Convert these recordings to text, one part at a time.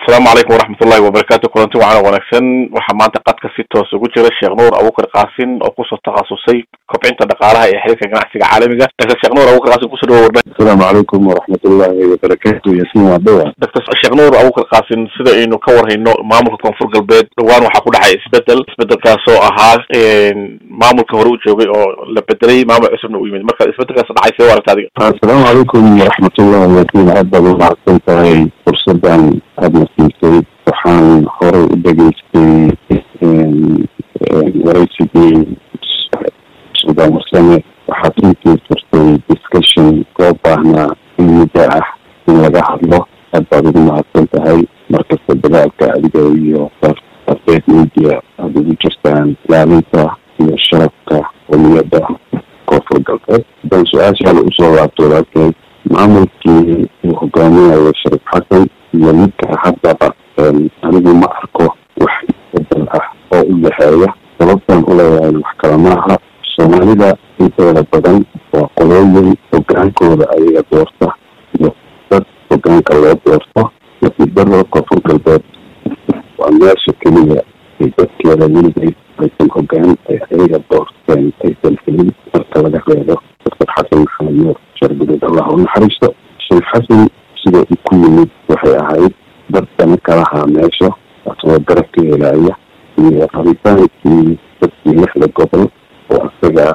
asalaamu calaykum waraxmatullahi wabarakaatu kulanti wacan oo wanaagsan waxaa maanta qadka si toos ugu jira sheekh nuur abukar kaasin oo kusoo takhasusay kobcinta dhaqaalaha iyo xiriirka ganacsiga caalamiga doctor sheekh nuur abukar kaasin kusoo dhawo warbah asalaamu calaykum waraxmatullahi wabarakaatu yasin waa dhawa doctor sheekh nuur abukar kaasin sida aynu ka warhayno maamulka koonfur galbeed dhowaan waxaa ku dhacay isbedel isbedelkaasoo ahaa maamulka hore u joogay oo la bedelay maamul cusubna u yimid marka isbedelkaas dhacay see u aragta adiga asalaamu calaykum waraxmatullahi yasin aad baad u mahadsan tahay fursadan aadna siisay waxaan horey u dhegeystay waraysigii sudan warsame waxaad runtii furtay discussion koo baahnaa in muddo ah in laga hadlo aad baad ugu mahadsan tahay markasta dagaalka adiga iyo afeed media aada ugu jirtaan ilaalinta iyo sharafka qomiyadda koonfur galbeed haddaan su-aashaada usoo laabto walaalkeed maamulkii uu hogaaminayo sharif xasan iyo midka haddaba anigu ma arko wax isbedel ah oo u dhexeeya sababtaan uleeyahay wax kale maaha soomaalida intooda badan waa qolooyin hogaankooda ayaga doorta iyo dad hogaanka loo doorto nasiibdaro koonfur galbeed waa meesha keliya ay dadkeeda weligeed aysan hogaan ay ayaga doorteen aysan helin marka laga reebo doctor xasan maxamed nuur shargudeed allah u naxariisto sheekh xasan sida uu ku yimid waxay ahayd dad dana kalahaa meesha asagoo garab ka helaya iyo rabitaankii dadkii lixda gobol oo asaga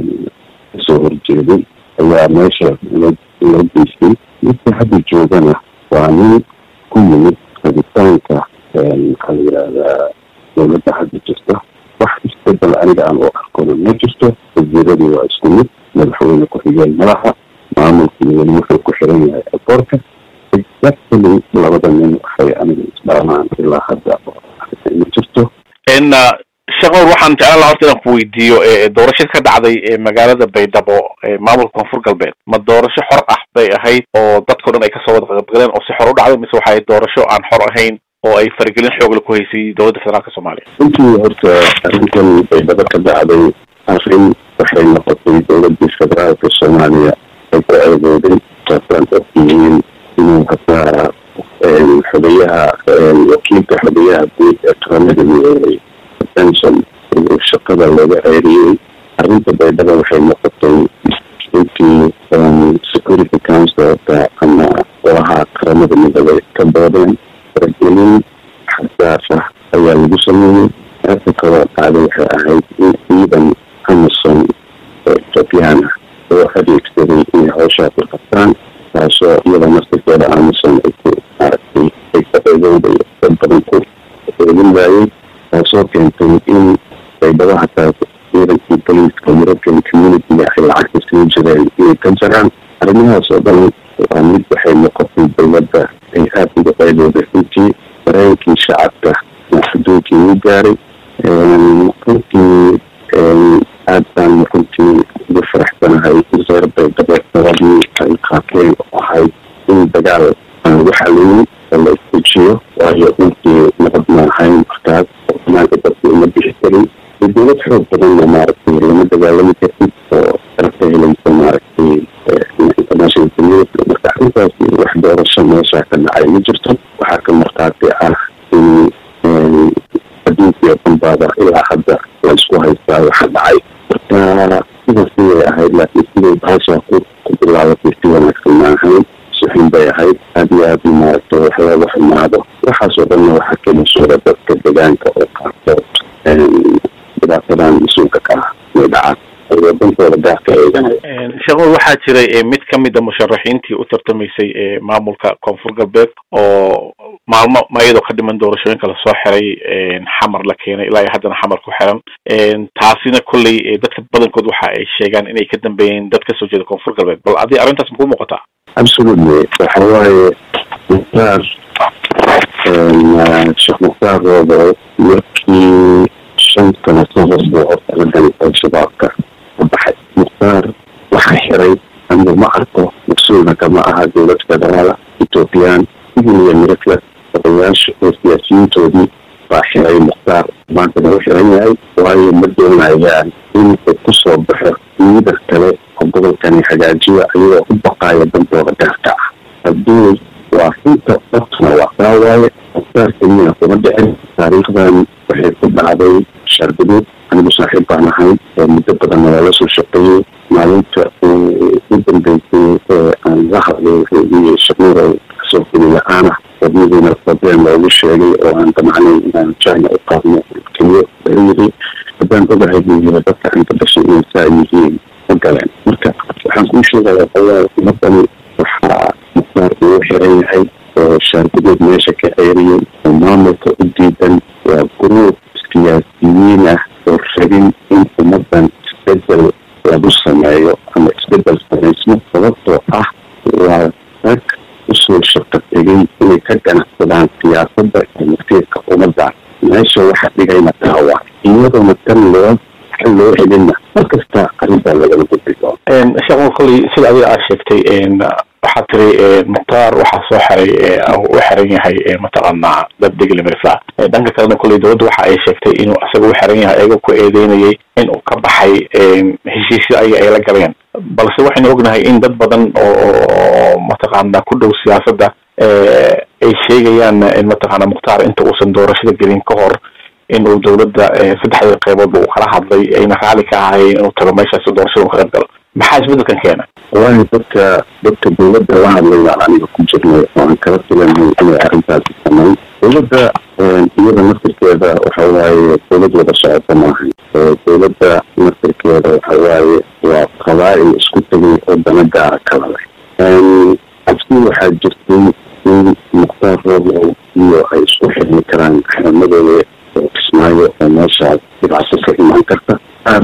kasoo horjeeday ayaa meesha loo geystay midka hadda joogana waa nin ku yimid rabitaanka maxaa la yidhahdaa dowladda hadda jirta wax isbedel aniga aan u arkona ma jirto wasiiradii waa isku mid madaxweyne ku-xigeen madaxa maamulkii weli wuxuu ku xiran yahay akoorka exactly labada nin waxay aniga isdhaamaan ilaa hadda ma jirto sheekh nuur waxaan jeclaan laha horta inaan ku weydiiyo doorashada ka dhacday magaalada baydhabo maamulka koonfur galbeed ma doorasho xor ah bay ahayd oo dadkao dhan ay kasoo wada qaybgaleen oo si xor u dhacday mise waxay doorasho aan xor ahayn oo ay faragelin xoogle ku haysay dowladda federaalka soomaaliya runtii horta arrintan baydhabo ka dhacday arrin waxay noqotay dowladii federaalka soomaaliya ay ku eedooday taasaan ogyihiin inuu hataa xogayaha wakiilka xogayaha guud ee qaramada midoobay attention inuu shaqada looga ceeriyey arrinta baydhabo waxay noqotay intii security councilka ama golaha qaramada midoobay ka doodeen faragelin xasaas ah ayaa lagu sameeyey aasa kaloo dhacday waxay ahayd in ciidan amazon oo ethoobiyan ah oo adeegsaday inay hawshaa ku qabtaan taasoo iyada naftirkeeda amazon ay ku maaragtay ay ka eegowday dad badan ku eegin waayey taasoo keentay in baydhabo hataa ciidankii boliiska european community ay lacagta sii jireen inay ka jaraan arrimahaas oo dhan waa mid waxay noqotay dowladda ay aada uga qaydooday runtii dareenkii shacabka adduunkii u gaaray runtii aad baan runtii ugu faraxsanahay reer baydhabo dabadii ay qaateen oo ahayd in dagaal aan lagu xalinin oo la isdejiyo waayo runtii nabad ma ahayn markaas oo banaanka dadka uma bixi karin iyo dowlad xoog badanna maaragtay lama dagaalami kartid oo darabka helaysa maaragtay international community marka arrintaas wax doorasho meesha ka dhacay ma jirto waxaa ka markhaati ah in adduunkii oo dhan baaba ilaa hadda la isku haystaa waxa dhacay marka sida siday ahayd laakiin siday bahasha ku ku bilaabatay si wanaagsan ma ahayn suxin bay ahayd aada iyo aada maaragtay wax looga xumaado waxaas oo dhanna waxaa ka mas-uula dadka deegaanka oo qaarkood dhibaatadan mas-uulka ka ah way dhacaan ay wadankooda gaarka eeganaya sheekh nuur waxaa jiray mid ka mid a musharaxiintii u tartamaysay maamulka koonfur galbeed oo maalmo ma iyadoo ka dhiman doorashooyinka lasoo xiray xamar la keenay ilaa iyo haddana xamar ku xiran taasina kolley dadka badankood waxa ay sheegaan inay ka dambeeyeen dad kasoo jeeda koonfur galbeed bal adi arrintaas makuu muuqataa absolutely waxa waaye mukhtaar sheekh mukhtaar roobo markii shan sano ka hor buu horta raggan al-shabaabka ka baxay mukhtaar waxaa xiray anigu ma arko mas-uulna kama aha dowlad federaala ethoobiyan iyo mirifla odayaasha oo siyaasiyiintoodii baa xiray mukhtaar maanta lagu xiran yahay waayo ma doonayaan in uu kusoo baxo liidar kale oo gobolkani hagaajiya ayagoo u baqaaya dantooda gaarka ah haddii waa runta dhabtuna waa kaa waaye mukhtaar keliya kuma dhicin taariikhdan waxay ku dhacday shaarguduud anigu saaxiib baan ahay muddo badanna waa lasoo shaqeeyey maalinta uu u dambeysay ee aan la hadlay wuxuu iyey shanuur kasoo geli la-aan ah wadnadiina problem loogu sheegay oo aan damacnay inaan china u qaadno keliyo wuxuu yiri haddaan ogahay buu yiri dadka inta dhashay inay saa yihiin ma galeen marka waxaan kuu sheegaya qoyaa umadani waxaa mukhtaar uu xiran yahay oo shaargudood meesha ka ceeriyay oo maamulka u diidan waa guruub siyaasiyiin ah oo rabin in ummadan isbedel lagu sameeyo ama isbedel samaysmo sababtoo ah waa rag usoo shaqo tegay inay ka ganacsadaan siyaasadda iyo masiirka ummadda meesha waxa dhigayna taawa iyadoona tan loo xal loo celinna markasta arrintaa lagala gudbi doono sheekh kolley sida adiga aad sheegtay waxaa tiri mukhtaar waxaa soo xiray u xiran yahay mataqaanaa dad degli mirfla dhanka kalena kolley dowladda waxa ay sheegtay inuu isaga u xiran yahay ayaga ku eedeynayay in uu ka baxay heshiisyo ayaga ay la galeen balse waxaynu ognahay in dad badan oo mataqaana ku dhow siyaasadda ay sheegayaan mataqaana mukhtaar inta uusan doorashada gelin ka hor inuu dowladda saddexdii qayboodba uu kala hadlay ayna raali ka ahayn inuu tago meeshaasi doorashada u ka qayb galo maxaa isbedelkan keena wallahi dadka dadka dowladda la hadlay baan aniga ku jirnay oo aan kala filanay inay arrintaasi samayn dowladda iyada naftirkeeda waxa waaye dowlad wada socota maahan dowladda naftirkeeda waxa waaye waa qabaa'il isku tegay oo dana gaara kala leh cabsi waxaa jirtay in mukhtaar rooblow iyo ay isku xirmi karaan xaramadooda kismaayo oo meeshaas dhibcaso ka imaan karta qaar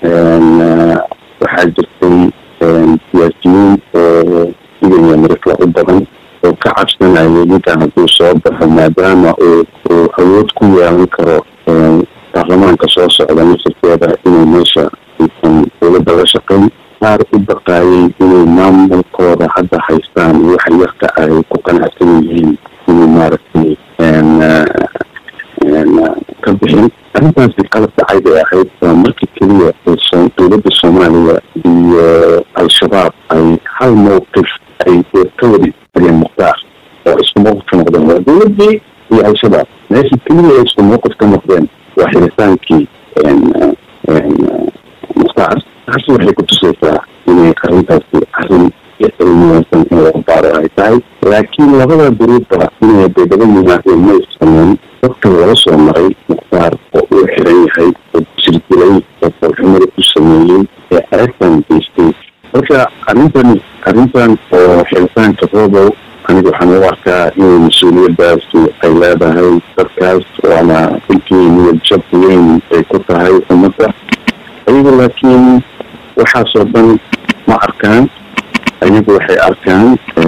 waxaa jirtay siyaasiyiin oo igaya mirifla u badan oo ka cabsanaya ninkan hadduu soo baxo maadaama uu uu awood ku yeelan karo baarlamaanka soo socda nasirkeeda inay meesha aysan dowladda la shaqayn qaar u baqaayay inay maamulkooda hadda haystaan iyo waxa yarka ay ku qanacsan yihiin inay maaragtay ka bixin arrintaasi qalab dhacay bay ahayd waa markii keliya dowladda soomaaliya iyo al-shabaab ay hal mowqif ay ka wada istageen mukhtaar oo isku mowqif ka noqdeen waa dowladdii iyo al-shabaab meeshii keliya ay isku mowqif ka noqdeen waa xiritaankii mukhtaar taasi waxay ku tusaysaa inay arrintaasi arrin cilmiyansan in laga baaro ay tahay laakiin labada duruubba inay beedaba yimaadeen ma issameyn dadka laga soo maray mukhtaar oo uu xiran yahay oo jirdilay oo falxumada ku sameeyey ee aragtan geystay marka arrintan arrintan oo xiritaanka robow aniga waxaan u arkaa inay mas-uuliyadaasi ay leedahay dadkaas waana runtii niyad jab weyn ay ku tahay ummadda ayagu laakiin waxaasoo dhan ma arkaan ayagu waxay arkaan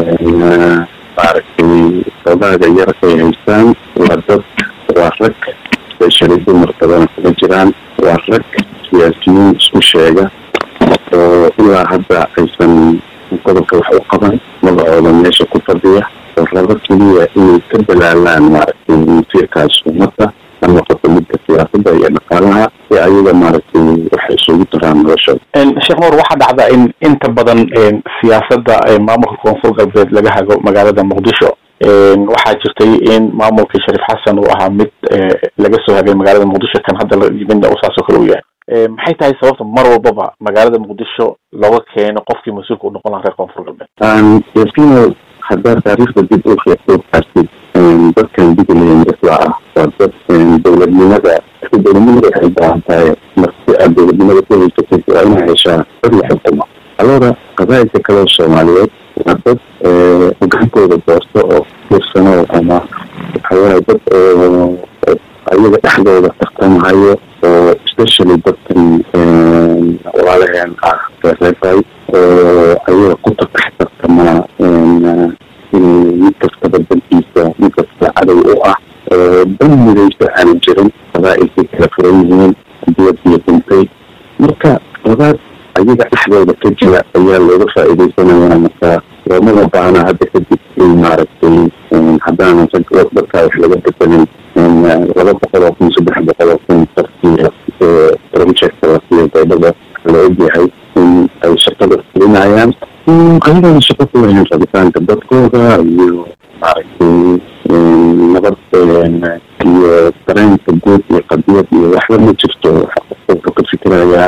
maaragtay xogaaga yar ay haystaan waa dad waa rag especially dumar badana kuma jiraan waa rag siyaasiyiin isku sheega oo ilaa hadda aysan gobolka wax u qaban magacooda meesha ku fadhiya oo rabo keliya inay ka dalaalaan maaragtay masiirkaas ummadda ha noqoto midka siyaasadda iyo dhaqaalaha si ayaga maaragtay waxay isugu daraan noloshooda sheekh nuur waxaa dhacda in inta badan siyaasadda maamulka koonfur galbeed laga hago magaalada muqdisho waxaa jirtay in maamulkii shariif xasan uu ahaa mid laga soo hagay magaalada muqdisho kan hadda midna uu saasoo kale u yahay maxay tahay sababta mar walbaba magaalada muqdisho looga keeno qofkii mas-uulka u noqon laha reer koonfur galbeed yaskiino haddaa taariikhda dib u fiiqsoo kaartid dadkan digilaya mirifla ah waa dad dowladnimada dowladnimada waxay baahan tahay marsi aad dowladnimada ku haysatid waa inaa heshaa dad la xukumo alooda qabaa'ilka kale soomaaliyeed waa dad hogaankooda doorto oo fiirsano ama waxawaaye dad ayaga dhexdooda tartamahayo oo especially dadkan walaalaheen ah reereebay oo ayaga ku tatax tartamaa inay mid kastaba dankiisa mid kasta cadow u ah dan midaysa aanan jirin qabaa'ilkay kala furan yihiin diyadiyo dhintay marka labaad ayaga dhexdooda ka jira ayaa looga faa'iidaysanayaa marka loomada baahna hadda kadib in maaragtay haddaanan dadkaa wax laga bedelin laba boqol oo kun saddex boqol oo kun dartii projecta la siiyo dowlada la ogyahay in ay shaqada fulinayaan ayagana shaqo ku lahayn rabitaanka dadkooda iyo maaragtay nabad iyo dareenka guud iyo qadiyad iyo waxba ma jirto wuxuu ka fikirayaa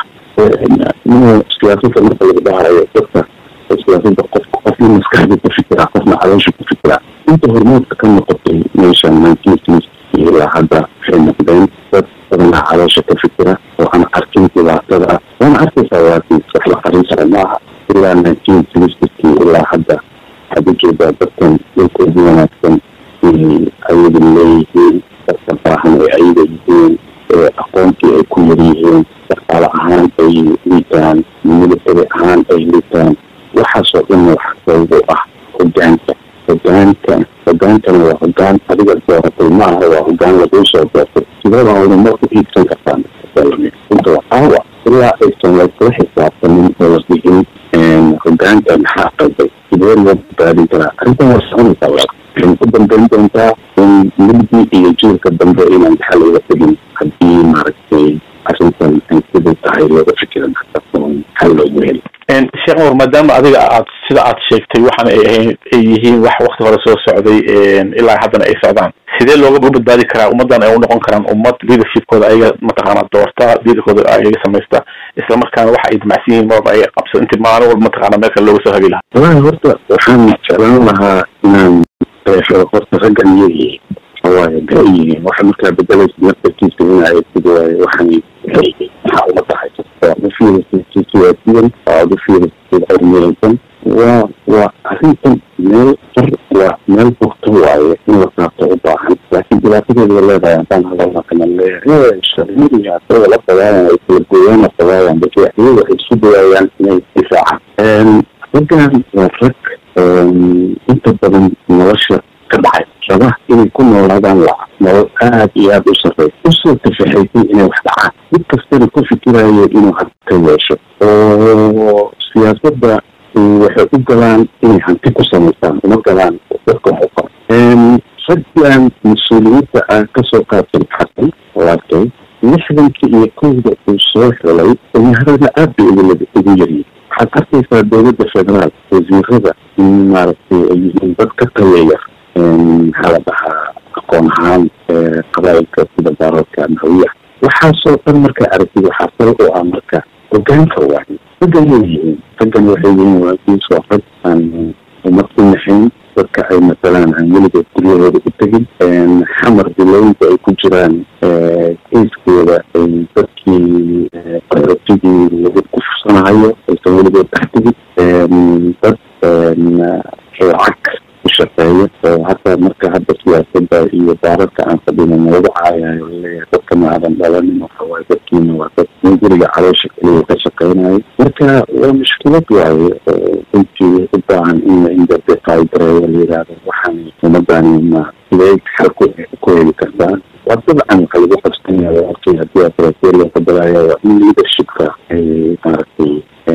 inuu siyaasada marka lagu dhahayo dadka siyaasada qof qofna maskaxda ku fikira qofna caloosha ku fikira inta hormoodka ka noqotay meesha nineteen sixty ilaa hadda waxay noqdeen dad badanaa caloosha ka fikira oo aan arkin dhibaatada waana arkaysaa waakii wax la qarin kara maaha ilaa nineteen sixty ilaa hadda waxaad ujeedaa dadkan dhulka ugu wanaagsan ayaga leeyihiin dadka baahan ay ayaga yihiin aqoontii ay ku yar yihiin dhaqaale ahaan ay liitaan military ahaan ay liitaan waxaasoo dhan wax sabab u ah hogaanka hogaanka hogaankana waa hogaan adiga dooratay ma aha waa hogaan laguu soo doortay sideeda horumar ku iibsan kartaan inta waa aawa ilaa aysan laysla xisaabtanin oo la dhihin hogaanka maxaa qalday sidee loo badbaadin karaa arrintan waa soconaysaa waa waxay ku dambeyn doontaa in milgi iyo jiilka dambe inaan xal uga tegin haddii maaragtay arrintan ay siday tahay looga fikiran oon xal loogu heli sheekh nur maadaama adiga aad sida aad sheegtay waxaana ay ahayn ay yihiin wax wakti hore soo socday ilaa haddana ay socdaan sidee looga badbaadi karaa ummaddan ay u noqon karaan ummad leadershipkooda ayaga mataqaana doorta leaderkooda ayaga samaysta isla markaana waxa ay damacsan yihiin marba ay qabsan inti maalin walba mataqaana meel kale looga soo hagi lahaa walahi horta waxaan jeclaan lahaa inaan qeexo horta raggan iyagiin waaye maxay yihiin waxa markaa bedelaysa naftarkiisa ina eegtid waaye waxaan maxaa uma tahay waad u fiirisid siyaasiyan waad u fiirisid cilmiyeysan waa waa arrintan meel far waa meel bugto waaye in la saabto u baahan laakiin dhibaatadeeda way leedahay haddaan hadalna kana leeyahay sharmadiya asagoo la dagaalan ay kala gooyaan la dagaalan dadka iyaga waxay isku dayayaan inay difaacaan raggan waa rag inta badan nolosha ka dhacay raba inay ku noolaadaan la nolol aada iyo aada u sarrey usoo tafaxaysay inay wax dhacaan mid kastana ku fikirayo inuu hanti yeesho oo siyaasadda waxay u galaan inay hanti ku samaystaan uma galaan dadka wax u qaba raggan mas-uuliyiinta ah kasoo qaadsan xasan waarkay lixdankii iyo kowda uu soo xelay dhalinyarada aad bay ugu ugu yaryihin waxaad arkaysaa dowladda federaal wasiirada in maaragtay ay yihiin dad ka tayeeyar maxaa la dhahaa aqoon ahaan qabaa'ilka sida baararka mahawiya waxaasoo dhan markaa aragtid waxaa sal u ah marka hogaanka waaye raggan way yihiin raggan waxay yihiin waakiis waa rag aan umad ku naxayn dadka ay masalaan aan weligood guryahooda u tegin xamar bilooyinka ay ku jiraan keiskooda ay dadkii qaxootigii lagu kufsanahayo aysan weligood dhex tegin dad lacag ku shaqeeya oo hata marka hadda siyaasadda iyo baararka aan fadhino noogu caayayo laleeyahay dadka ma aadan dhalanin waxawaaye dadkiina waa dad in guriga caloosha keliya ka shaqeynayo marka waa mushkilad waaye oo runtii u baahan in la inderdefaygareeyo la yidhaahdo waxaan ummadani ma sidee xal ku ku heli kartaa waa dabcan waxa lagu qabsanaya walaalkii haddii atraseer loo qadalaya waa in leadershipka ay maaragtay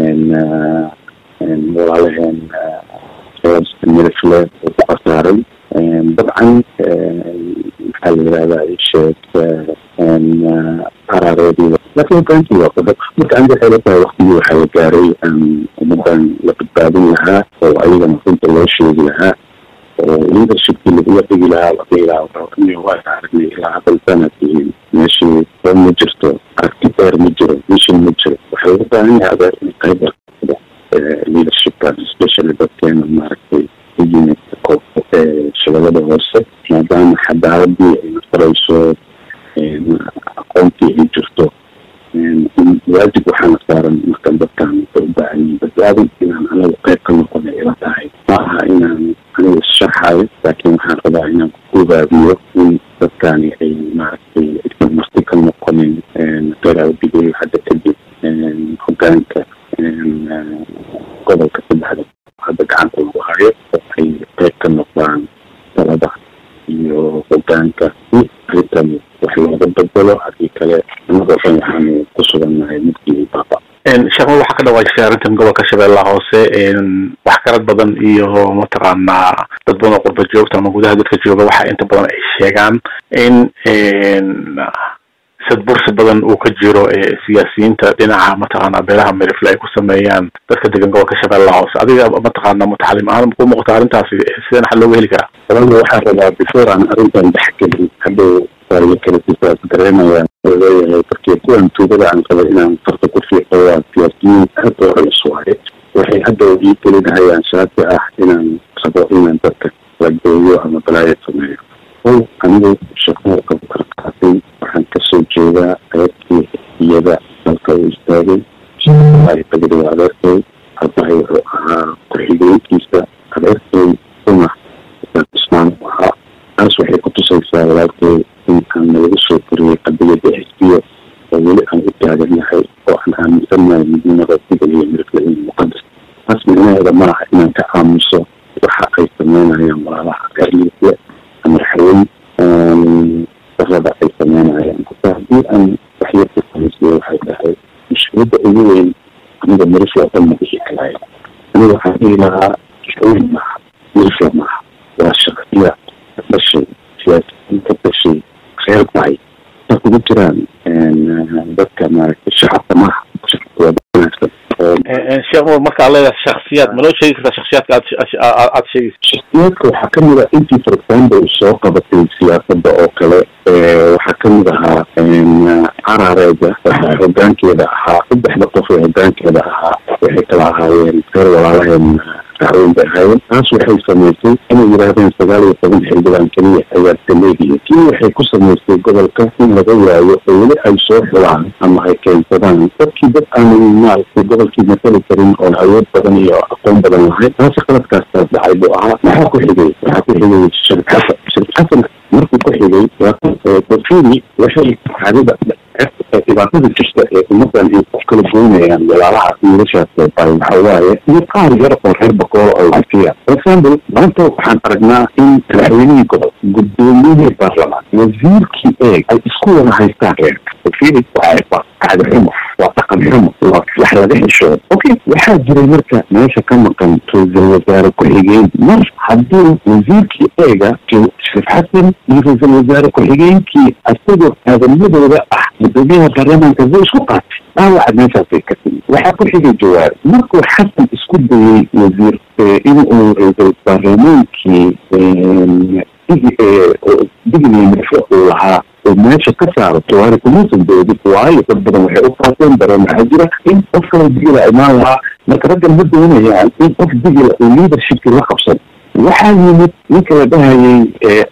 walaalaheen milifle ku qasaaray dabcan maxaa la yidhahdaa isheeg qaraareedii laakiin hogaankii waa qodob marka aniga waxay la tahay waktigii waxaa la gaaray ummadan la badbaadin lahaa oo ayagana runta loo sheegi lahaa oo leadershipkii lagula dhigi lahaa la dhihi lahaa waa aragnay ilaa hadal sanadkii meeshii oo ma jirto aragti dheer ma jiro mission ma jiro waxaa laga baahan yahay adeer in qayb leadershipkan especially dadkeena maaragtay u yimid shabeellada hoose maadaama xadaaladii ay nafarayso aqoontii ay jirto waajib waxaana saaran markan dadkaan u baahan yihin badbaadin inaan anagu qayb ka noqona ila tahay ma aha inaan anigu issharxayo laakiin waxaan rabaa inaan kugubaabiyo in dadkaani ay maaragtay aysan marti ka noqonin qeraadigeyo hadda kadib hogaanka gobolka saddexda hadda gacanta lagu hayo oo ay qayb ka noqdaan talada iyo hogaanka si arrintan wax looga bedelo haddii kale annagoo dhan waxaanu ku sugannahay midkii baaba sheekma waxaa ka dhawaajisay arrintan gobolka shabeellaha hoose wax garad badan iyo mataqaanaa dad badan oo qurba joogta ama gudaha dadka jooga waxa inta badan ay sheegaan in sadbursi badan uu ka jiro siyaasiyiinta dhinaca mataqaana beelaha merifle ay ku sameeyaan dadka degan gobolka shabeellaha hoose adiga mataqaana mutaxalim ahaan ku muuqata arrintaasi sideen xal looga heli karaa walaa waxaan rabaa before aan arrintan dhexgelin hadhow waayo kaletisaas dareemayaan oo leeyahay darkii kuwan tuugada aan qaba inaan farta ku fiiqo waa siyaasiyiin aad oo culus waaye waxay hadhow ii gelinahayaan shaati ah inaan rabo inaan dadka la gooyo ama balaayo sameeyo o anigu shaqo qabatay waxaan kasoo jeedaa adeerkii iyada dalka uu istaagay bagida waa adeerkay abahay wuxuu ahaa ku-xigeenkiisa adeerkay uma ismaan u ahaa taas waxay kutusaysaa walaalkay in aan nalagu soo koriyey qadiyada xisbiya oo weli aan u taagannahay oo aan aaminsanahay midnimada sida iyo mirifla in muqadas taas micnaheeda maaha inaan ka aamuso waxa ay sameynayaan walaalaha reer mirifle ama raxweyn darada ay sameynayaan hata haddii aan waxyarka samaysiyo waxay tahay mushkiladda ugu weyn aniga mirifla dhan ma dhihi karayo aniga waxaan dhihi lahaa raxweyn maaha mirifla maaha waa shaksiya ka dhashay siyaasiyiin ka dhashay reer bacay ta kugu jiraan dadka maaragtay shacabka maaha waa wanaagsan sheekh nuur marka ad leedahay shaksiyaad ma noo sheegi kartaa shaksiyaadka aad aad sheegaysa shaksiyaadka waxaa kamid ah intii for example soo qabatay siyaasadda oo kale waxaa kamid ahaa carareeda waxaa hogaankeeda ahaa saddexda qof ee hogaankeeda ahaa waxay kala ahaayeen reer walaalaheen raxweyn bay ahaayeen taas waxay samaysay inay yidhaahdeen sagaal iyo toban xildhibaan keliya ayaa taleegaya tii waxay ku samaysay gobolka in laga waayo oo weli ay soo xulaan ama ay keensadaan dadkii dad aanay maaragtay gobolkii matali karin oo awood badan iyo aqoon badan lahayd taasi qaladkaastaas dhacay buu ahaa maxaa ku xigay waxaa ku xigay sharif xasan sharif xasan markuu ku xigay dafiri waxay caadada dhibaatada jirta ee ummadan ay ku kala goynayaan walaalaha wiilashaas bay waxa waaye iyo qaar yar oo reer bakoolo oo wasiya for example maanta waxaan aragnaa in madaxweynihii gobol guddoomiyihii baarlamaan wasiirkii eeg ay isku wada haystaan reerka dafiri waa cadi xumo waa dhaqan xumo waa wax laga xishoodo okay waxaa jiray marka meesha ka maqan ra-iisul wasaare ku-xigeen mar haddii wasiirkii eega sharif xasan iyo ra-iisul wasaare ku-xigeenkii asagoo aadamadooda ah gudoomiyaha baarlamaanka way isku qaatay dhaawaca meeshaasay ka timi waxaa ku xigay jawaari markuu xasan isku dayey wasiir in uu ra-iisul baarlamaankii digniya mirfo uu lahaa oo meesha ka saaro jawaari kumuusan doodin waayo dad badan waxay u faaseen dareen waxaa jira in qof kale digila imaan lahaa marka raggan ma doonayaan in qof digila uu leadershipkii la qabsado waxaa yimid ninka la dhahayay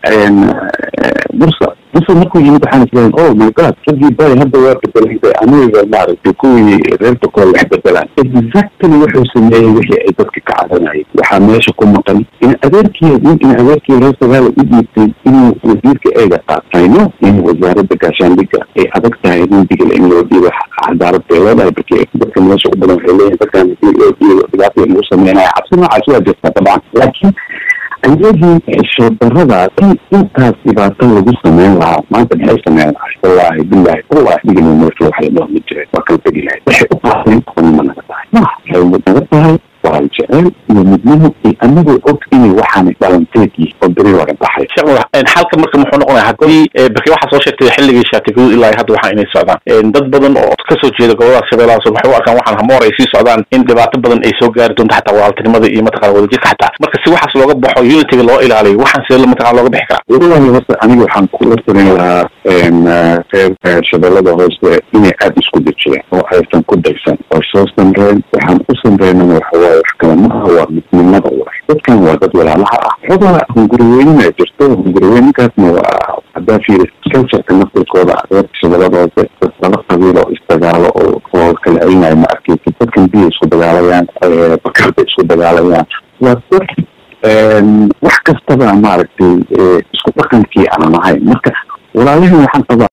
bursa bursa markuu yimid waxaan isleeyahay oh my god raggii bay hadda waa bedelay aniga maaragtay kuwii reer bakool wax bedelaan exactly wuxuu sameeyey wixii ay dadka ka cadanayeen waxaa meesha ku maqan in adeerkii nin in adeerkii reer sagaala u dhiibtay inuu wasiirka eega qaatayno in wasaaradda gaashaandhigga ay adag tahay nin digil in loo dhiibo cadaalad bay leedahay barki dadka meesha u badan waxay leeyihin dadkan hadii loo dhiibo dhibaatay lagu sameynaya cabsi noocaas waa jirta dabcan laakiin ayagii xishood darada in intaas dhibaato lagu sameyn lahaa maanta maxay sameyn lahay wallaahi bilahi wallahi digina meesha waxa la dhahmi jiray waa kala tegi lahay waxay u qaateen qonima naga tahay ma waxay naga tahay waa jecel iyo midnimo iyo anagoo og inay waxaanay dhalanteed yihin oo beri laga baxay sheekh nuur xalka marka muxuu noqonaya haddii barki waxaa soo sheegtay xilligii shaatigaduud ilaa hadda waxaa inay socdaan dad badan oo kasoo jeeda gobolada shabeellaha soo waxay u arkaan waxaan hamoor ay sii socdaan in dhibaato badan ay soo gaari doonto xataa walaaltinimada iyo mataqana wadajirka xataa marka si waxaas looga baxo unityga loo ilaaliyo waxaan sidee mataqana looga bixi karaa wallahi horta aniga waxaan kula talin lahaa reer shabeellada hoose inay aada isku dejiyaan oo aysan ku daysan oo soo samreen waxaan u samreynana waxa waaye wax kale maaha waa midnimada wax dadkan waa dad walaalaha ah xogaa hunguriweynina jirto hunguriweyninkaasna waa haddaa fiiri cultureka naftirkooda reer shabeellada hoose dad laba qabiil oo isdagaalo oo oo kala celinayo ma arkeysid dadkan biya isku dagaalayaan bakar bay isku dagaalayaan waa dad wax kastaba maaragtay isku dhaqankii aanan ahayn marka walaalahan waxaan qabaa